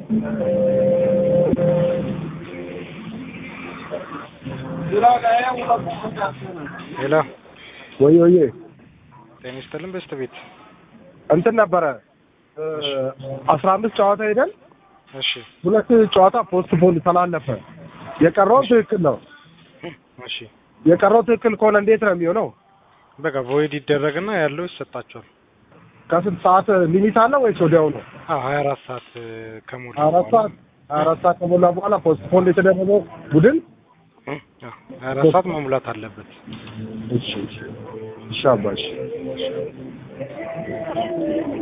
ሄሎ ወይ ወይ ጤና ይስጥልን በስተ ቤት እንትን ነበረ አስራ አምስት ጨዋታ ሄደን እሺ ሁለት ጨዋታ ፖስት ፖን ተላለፈ። የቀረው ትክክል ነው። እሺ የቀረው ትክክል ከሆነ እንዴት ነው የሚሆነው? በቃ ቮይድ ይደረግና ያለው ይሰጣቸዋል። ከስንት ሰዓት ሊሚት አለው ወይስ ወዲያው ነው? አዎ ሀያ አራት ሰዓት ከሞላ አራት ሰዓት ሀያ አራት ሰዓት ከሞላ በኋላ ፖስት ፖን የተደረገው ቡድን ሀያ አራት ሰዓት መሙላት አለበት። እሺ እሺ እሺ አባ እሺ